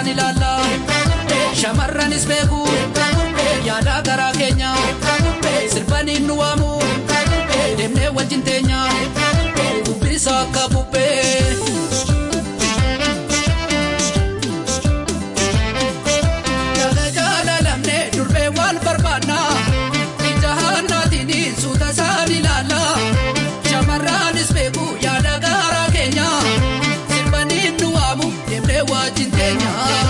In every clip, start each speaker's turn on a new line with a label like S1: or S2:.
S1: isaan ilaalla shamarranis beeku yaada garaa keenya sirbaniin nu waamu deemnee wajjin teenya dubbisa akka bubbee. Yaada jaalalamne durbee wal barbaanna ija hannaatiin suuta isaan ilaalla shamarranis beeku yaada garaa keenya sirbaniin nu waamu deemnee wajjin teenya.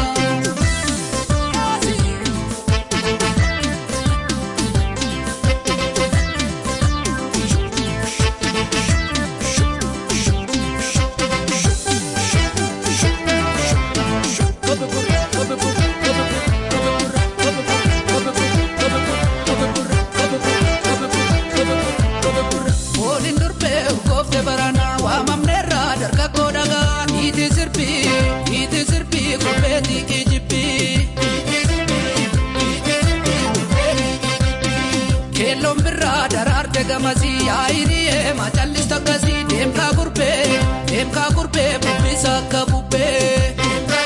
S1: Ooliin durbee urgoofte baranaa waamamneerraa dargaggoo dhagaa niitii sirbii niitii sirbii kurbeetii kijibbii. Keelloon birraa daraarte gamasii yaa'inii eema callista akkasii deemkaa gurbee deemkaa gurbee bubbisa akka bubbee.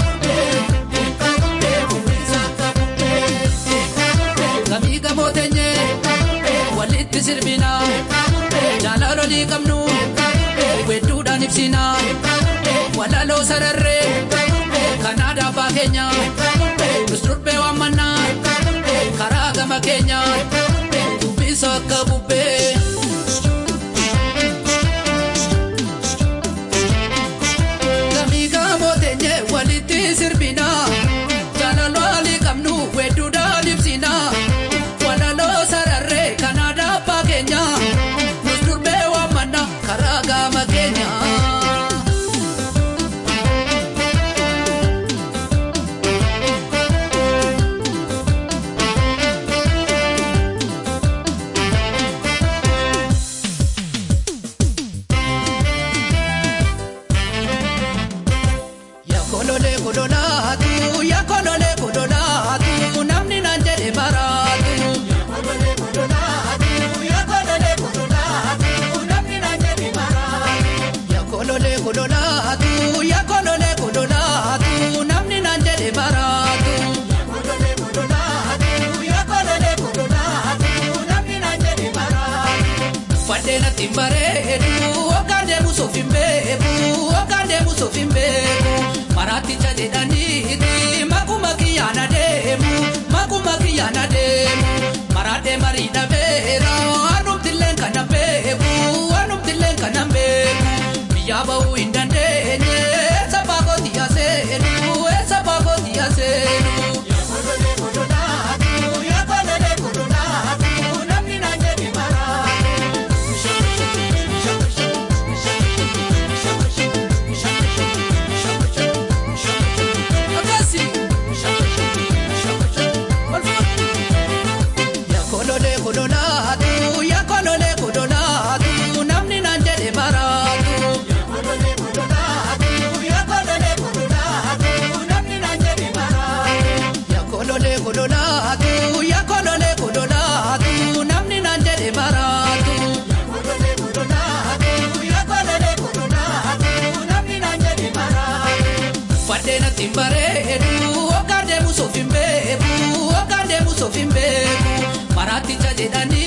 S1: Gamii gamoo teenyee walitti sirbinaa jaalalolii qabnu wedduudhaan ibsinaa walaloo sararree kan aadaa abbaa keenya nus durbee waammannaa karaa gama keenya dubbisa akka bubbee. Gamii gamoo teenyee walitti sirbinaa jaalalolii qabnu wedduudhaan ibsinaa walaloo sararree kan aadaa abbaa keenya nus durbee waammannaa karaa gama keenya. Yakolole kololaatu yakolole kololaatu namni naan jedhe baraatu. Yakolole kololaatu yakolole kololaatu namni naan jedhe baraatu. Yakolole kololaatu yakolole kololaatu namni naan jedhe baraatu. Yakolole kololaatu yakolole kololaatu namni naan jedhe baraatu. Fadheen ati hin bareedu hoggaan deemu suuf hin beeku hoggaan deemu suuf hin beeku maraaticha jedhaniiti makuma kiyyaan adeemu makuma kiyyaan adeemu maraadhee marii dhabeera anumtilleen kana beeku anumtilleen kana beeku biyyaa bahuu hin dandeenye sabaa kooti yaaseenu sabaa kooti yaaseenu. Yakolole kololaatu yakolole kololaatu namni naan jedhe maraatu. Yakolole kololaatu yakolole kololaatu namni naan jedhe baraatu. Yakolole kololaatu yakolole kololaatu namni naan jedhe baraatu. Yakolole kololaatu yakolole kololaatu namni naan jedhe baraatu. Yakolole kololaatu yakolole kololaatu namni naan jedhe baraatu. Fadheen ati hin bareedu hoggaan deemu suuf hin beeku hoggaan deemu suuf hin beeku maraaticha jedhanii.